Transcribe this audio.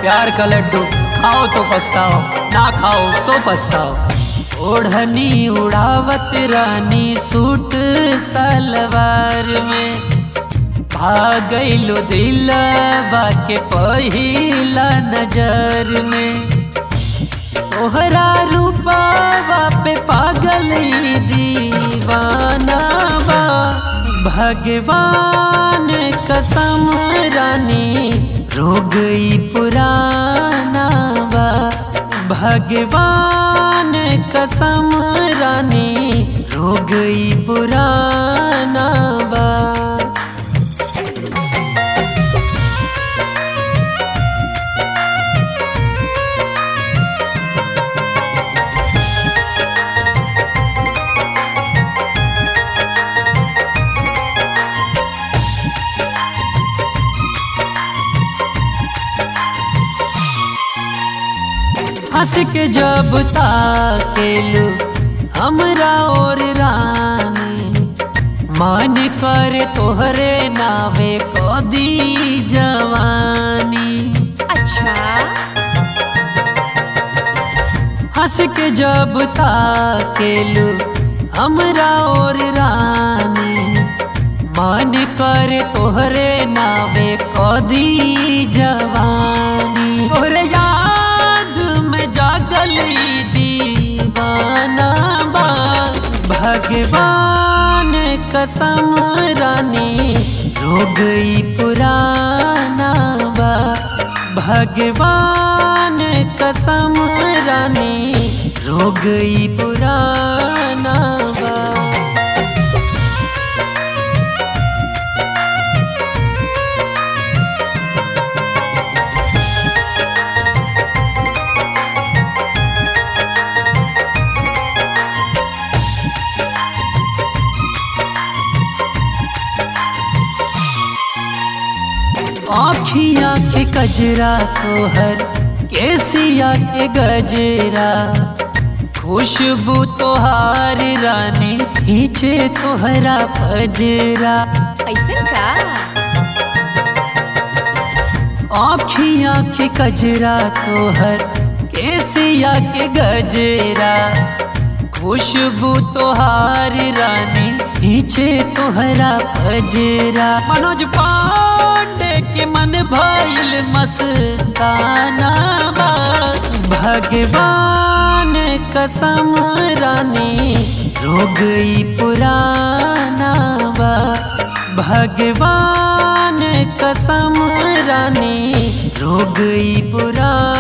प्यार का लड्डू खाओ तो पछताओ ना खाओ तो पछताओ ओढ़नी उड़ावत रानी सूट सलवार में भागैलो दिलवा के पहिला नजर में तोहरा रूपावा पे पागल ई दीवाना बा भगवान कसम रानी रो गई पुराना बा भगवान कसम रानी रो गई पुराना बा हंस के जब ताकेलू हमरा और रानी मन करे तोहरे नावे कदी जवानी अच्छा हंस के जब ताकेलू हमरा और रानी मन करे तोहरे नावे कदी जवानी तोहरे याद में जागल ई दीवाना बा भगवान कसम रानी रो गई पुराना बा भगवान कसम रानी रो गई पुराना बा आखिया के कजरा तोहर केसिया के गजरा खुशबू तोहार रानी खींचे तोहरा पजरा ऐसे का आखिया के कजरा तोहर केसिया के गजरा खुशबू तोहार रानी खींचे तोहरा पजरा मनोज पांडे के मन भइल मस्ताना बा भगवान कसम रानी रो गई पुराना बा भगवान कसम रानी रो गई पुराना